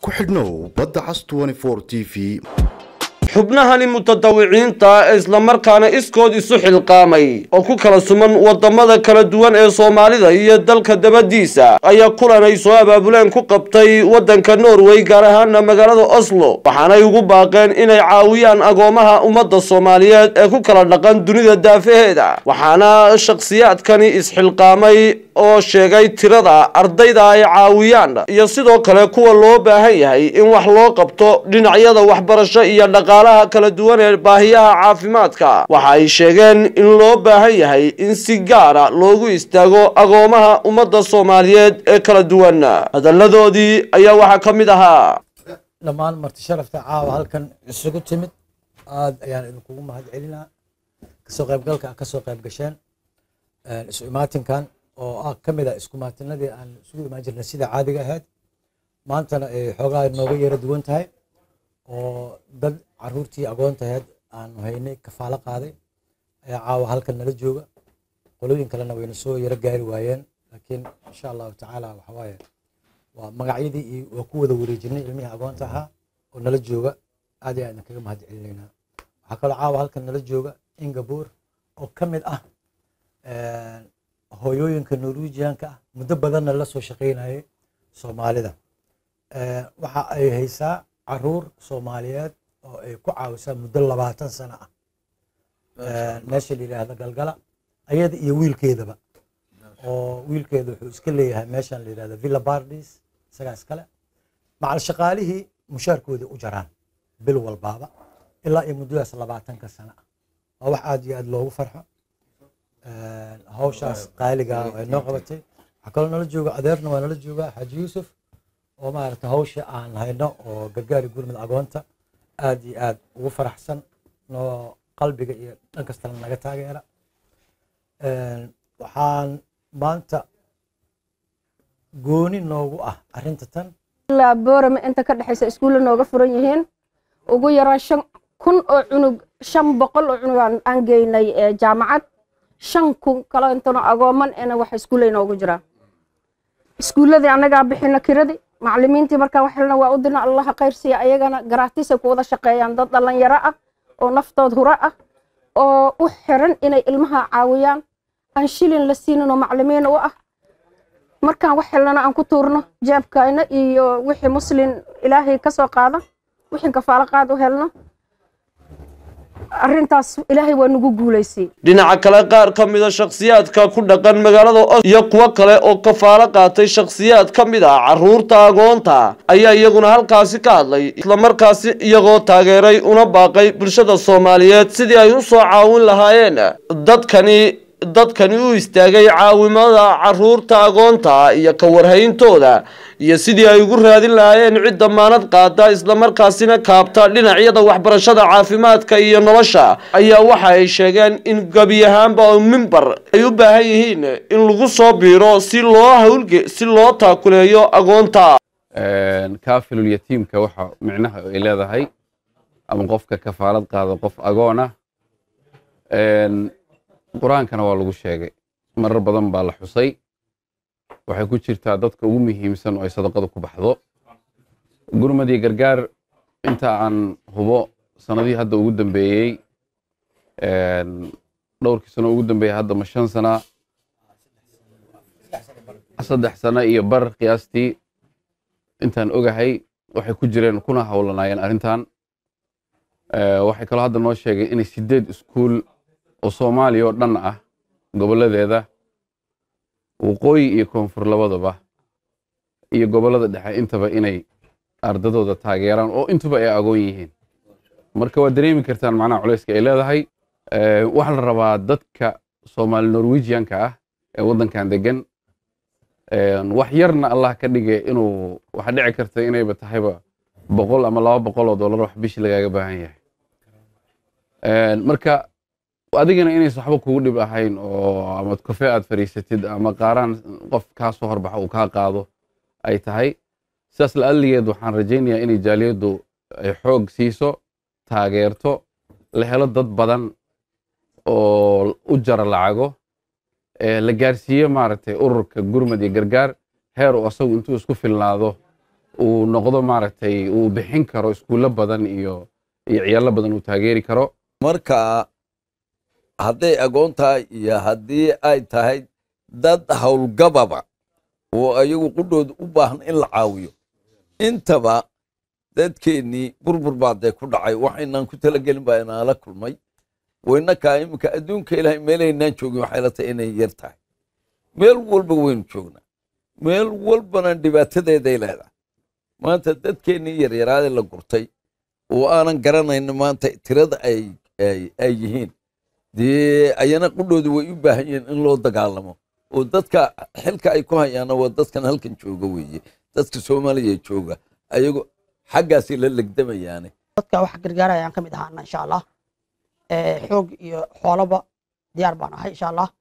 ku xidhnow badda cas t v xubnahani mutadawiciinta ee islamarkaana iskood isu xilqaamay oo ku kala suman wadamada kala duwan ee soomaalida iyo dalka dabadiisa ayaa kulan ay soo abaabuleen ku qabtay wadanka norway gaar ahaana magaalada oslo waxaanay ugu baaqeen inay caawiyaan agoomaha ummadda soomaaliyeed ee ku kala dhaqan dunida daafaheeda waxaana shakhsiyaadkani isxilqaamay oo sheegay tirada ardayda ay caawiyaan iyo sidoo kale kuwa loo baahan yahay in wax loo qabto dhinacyada waxbarasho iyo dhaqaalaha kala duwan ee baahiyaha caafimaadka waxa ay sheegeen in loo baahan yahay in si gaara loogu istaago agoomaha ummadda soomaaliyeed ee kala duwan hadalladoodii ayaa waxaa ka mid ahaa dhammaan marti sharafta caawa halkan isugu timid aad ayaan idinkugu mahad celinaa kasoo qaybgalka a kasoo qayb gasheen isu imaatinkan oo ah ka mid a isku imaatinadii aan isugu imaan jirnay sida caadiga ahayd maantana ay xoogaa nooga yara duwan tahay oo dad caruurtii agoontaheed aanu haynay kafaalo qaaday ayaa caawa halkan nala jooga qolooyin kalena wayna soo yaro gaari waayeen laakiin insha allahu tacaala waxawaaye waa magacyadii iyo waa ku wada wareejinay ilmihii agoonta ahaa oo nala jooga aad iyo aad idinkaga mahad celinaynaa waxaa kaloo caawa halkan nala jooga ingabuur oo ka mid ah hooyooyinka norwegianka ah muddo badanna la soo shaqaynayay soomaalida waxa ay haysaa caruur soomaaliyeed oo ay ku caawisaa muddo labaatan sano ah meesha la yidhaahda galgala ayada iyo wiilkeedaba oo wiilkeeda wuxuu iska leeyahay meeshan la yidhahda villa bardis isagaa iskale macal shaqaalihii mushaarkoodii u jaraan bil walbaaba ilaa iyo muddadaas labaatanka sano ah waa wax aad iyo aad loogu farxo hawshaas qaaliga ay noo qabatay waxaa kaloo nala jooga adeerna waa nala joogaa xaaji yuusuf oo maaragta hawsha aan hayno oo gargaari gurmud agoonta aad iyo aad ugu faraxsan noo qalbiga iyo dhan kastana naga taageera waxaan maanta gooni noogu ah arrinta tan ilaa boorame inta ka dhexaysa iskuulla nooga furan yihiin ugu yaraan shan kun oo cunug shan boqol oo cunug aan geynay jaamacad shan kun kalo intano agooman ena wax iskuulla inoogu jiraan iskuulladii annagaa bixina kiradii macallimiintii markaa waxelna waa u dirna allaha khayrsiya ayagana garaatiisay ku wada shaqeeyaan dad dhallinyaro ah oo naftood huro ah oo u xiran inay ilmaha caawiyaan aan shilin la siinin oo macallimiin u ah markaan wax helnana aan ku tuurno jeebkayna iyo wixii muslin ilaahay ka soo qaada wixii kafaalo qaad u helno arrintaas ilaahay waa nagu guulaysay dhinaca kale qaar ka mida shakhsiyaadka ku dhaqan magaalada os iyo kuwo kale oo kafaalo qaatay shakhsiyaad ka mid ah caruurta agoonta ayaa iyaguna halkaasi ka hadlay islamarkaasi iyagoo taageeray una baaqay bulshada soomaaliyeed sidii ay u soo caawin lahaayeen dadkani dadkani u istaagay caawimada caruurta agoonta iyo ka warhayntooda iyo sidii ay ugu raadin lahaayeen cid damaanad qaada islamarkaasina kaabta dhinacyada waxbarashada caafimaadka iyo nolosha ayaa waxa ay sheegeen in gebi ahaanba oo mimbar ay u baahan yihiin in lagu soo biiro si loo hawlge si loo taakuleeyo agoonta kaafilul yatiimka waxa micnaha ay leedahay ama qofka kafaalad qaada qof agoon ah qur-aankana waa lagu sheegay marar badan baa la xusay waxay ku jirtaa dadka ugu muhiimsan oo ay sadaqada ku baxdo gurmad iyo gargaar inta aan hubo sanadihii hadda ugu dambeeyey dhowrkii sano ugu dambeeyey hadda ma shan sana saddex sano iyo bar qiyaastii intaan ogahay waxay ku jireen kuna howlanaayeen arrintan waxay kaloo hadda noo sheegay inay sideed iskuul oo soomaaliya oo dhan ah gobolladeeda waqooyi iyo koonfur labadaba iyo gobollada dhexe intaba inay ardadooda taageeraan oo intuba ay agoon yihiin marka waad dareemi kartaan macnaha culayska ay leedahay waxaa la rabaa dadka soomaali norwegianka ah ee waddankan degan wax yarna allah ka dhige inuu waxa dhici karta inayba tahayba boqol ama laba boqol oo dollar wax bishi lagaaga baahan yahay marka adigana inaysan waxba kugu dhib ahayn oo ama kafe aad fadhiisatid ama qaaraan qof kaa soo horbaxa uu kaa qaado ay tahay sidaas la'alligeed waxaan rajaynayaa inay jaaliyaddu ay xoog siiso taageerto la helo dad badan oo u jara lacago la gaarsiiyo maaragtay ururka gurmad iyo gargaar heer uu asagu intuu isku filnaado uu noqdo maaragtay uu bixin karo iskuullo badan iyo iyo ciyaallo badan uu taageeri karo marka hadday agoon tahay iyo haddii ay tahay dad howlgababa oo ayagu qudhooda u baahan in la caawiyo intaba dadkeennii burbur baa dee ku dhacay waxaynaan ku talagelin baa inaala kulmay waynakaa iminka adduunka ilaahay meelaynaan joogin waxay la tahay inay yar tahay meel walba waynu joognaa meel walbana dhibaatadeeday leedahay maanta dadkeennii yaryaraadee la gurtay oo aanan garanayno maanta tirada ay ay yihiin dee ayana qudhooda way u baahan yihiin in loo dagaalamo oo dadka xilka ay ku hayaana waa dadkan halkan jooga weeye dadka soomaaliya jooga ayago xaggaasay la legdamayaane dadka wax gargaarayaan ka mid ahaana insha allah xoog iyo xoolaba diyaar baan ahay insha allah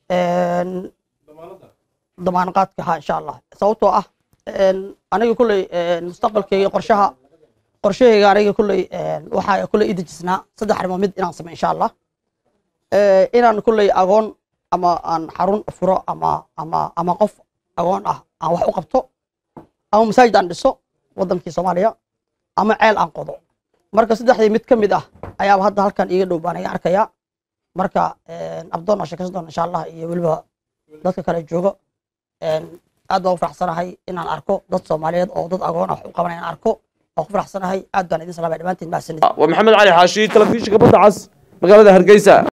damaanqaadka ha insha allah sababtoo ah aniga kulley mustaqbalkayga qorshaha qorshahayga aniga kulley waxaa kulley ii dejisnaa saddex arrimood mid inaan sameyo insha allah inaan kulley agoon ama aan xarun furo ama ama ama qof agoon ah aan wax u qabto ama masaajid aan dhiso wadankii soomaaliya ama ceel aan qodo marka saddexdii mid ka mid ah ayaaba hadda halkan iiga dhow baan iga arkaya marka abdoon aan sheekaysan doona insha allah iyo weliba dadka kale joogo aad baan u faraxsanahay inaan arko dad soomaaliyeed oo dad agoon ah wax u qabanaya inaan arko waan ku faraxsanahay aad baan idin salaamay dhammaantiin mahadsanid waa maxamed cali xaashi telefishinka badda cas magaalada hargeysa